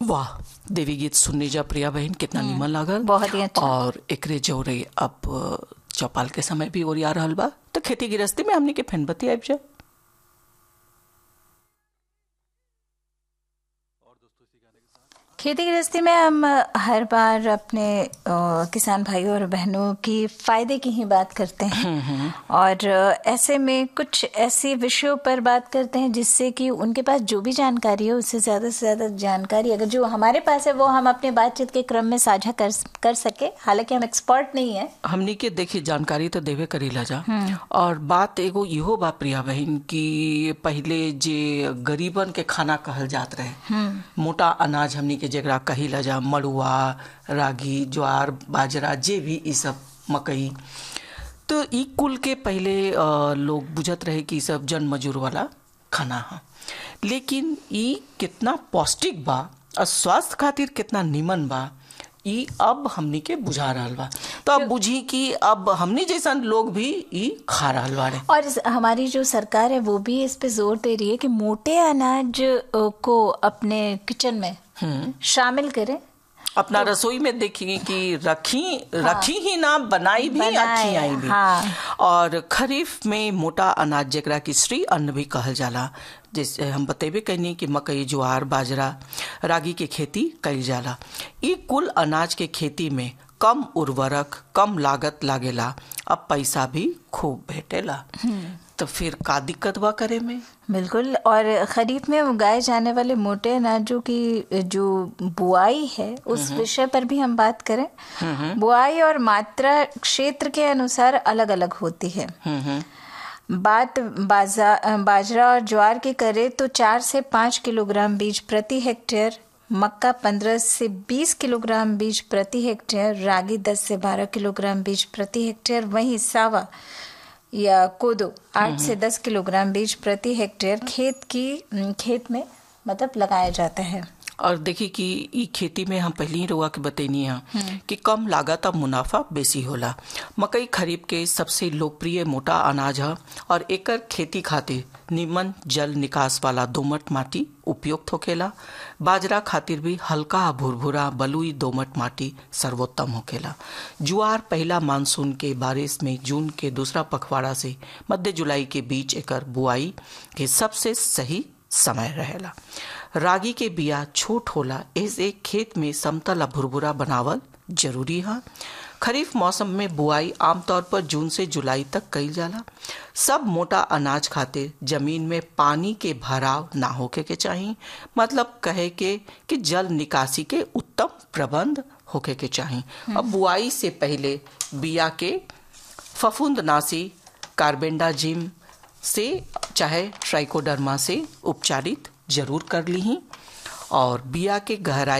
वाह देवी गीत सुनने जा प्रिया बहन कितना निमन लागल बहुत ही अच्छा। और एकरे जोरे अब चौपाल के समय भी ओरिया रहल बा तो खेती गृहस्थी में हमनी के फेनबत्ती आबि जा खेती गृहस्थी में हम हर बार अपने अ, किसान भाइयों और बहनों की फायदे की ही बात करते हैं और अ, ऐसे में कुछ ऐसे विषयों पर बात करते हैं जिससे कि उनके पास जो भी जानकारी है उससे ज्यादा से ज्यादा जानकारी अगर जो हमारे पास है वो हम अपने बातचीत के क्रम में साझा कर कर सके हालांकि हम एक्सपर्ट नहीं है हमनी के देखी जानकारी तो देवे करीला जा और बात एगो इहो बा प्रिया बहन कि पहले जे गरीबन के खाना कहल जात रहे मोटा अनाज हमनी के जेकरा कहिला जा मड़ुआ रागी ज्वार बाजरा जे भी ई सब मकई तो ई कुल के पहले अ, लोग बुझत रहे कि ई सब जन मजूर वाला खाना है लेकिन ई कितना पौष्टिक बा और स्वास्थ्य खातिर कितना निमन बा ई अब हमनी के बुझा रहल बा तो अब बुझी कि अब हमनी जैसन लोग भी ई खा रहल बाड़े और इस- हमारी जो सरकार है वो भी इस पे जोर दे रही है कि मोटे अनाज अ, को अपने किचन में शामिल करें अपना रसोई में देखिए कि रखी रखी ही ना बनाई भी बनाए, अच्छी आई भी हाँ। और खरीफ में मोटा अनाज जेकरा की श्री अन्न भी कहल जाला जैसे हम बतेबे कैनी कि मकई ज्वार बाजरा रागी के खेती कईल जाला ई कुल अनाज के खेती में कम उर्वरक कम लागत लागेला अब पैसा भी खूब भेटेला तो फिर का दिक्कत बा करे में बिल्कुल और खरीफ में उगाए जाने वाले मोटे अनाजों की जो बुआई है उस विषय पर भी हम बात करें बुआई और मात्रा क्षेत्र के अनुसार अलग अलग होती है बात बाजा बाजरा और ज्वार की करें तो चार से पाँच किलोग्राम बीज प्रति हेक्टेयर मक्का पंद्रह से बीस किलोग्राम बीज प्रति हेक्टेयर रागी दस से बारह किलोग्राम बीज प्रति हेक्टेयर वहीं सावा या कोदो आठ से दस किलोग्राम बीज प्रति हेक्टेयर खेत की खेत में मतलब लगाया जाता है और देखी कि ई खेती में हम पहले ही रुआ के बतैनी है कि कम लागत और मुनाफा बेसी होला मकई खरीफ के सबसे लोकप्रिय मोटा अनाज है और एकर खेती खातिर निमन जल निकास वाला दोमट माटी उपयुक्त होखेला बाजरा खातिर भी हल्का भुरभुरा बलुई दोमट माटी सर्वोत्तम होखेला जुआर पहला मानसून के बारिश में जून के दूसरा पखवाड़ा से मध्य जुलाई के बीच एकर बुआई के सबसे सही समय रहेला रागी के बिया छोट होला ऐसे खेत में समतल आ भुरभुरा बनावल जरूरी है खरीफ मौसम में बुआई आमतौर पर जून से जुलाई तक कईल जाला सब मोटा अनाज खातिर जमीन में पानी के भराव ना होके के चाहिए मतलब कहे के कि जल निकासी के उत्तम प्रबंध होके के चाहिए अब बुआई से पहले बिया के फफूंदनाशी कार्बेंडाजिम से चाहे ट्राइकोडर्मा से उपचारित जरूर कर ली और बिया के गहराई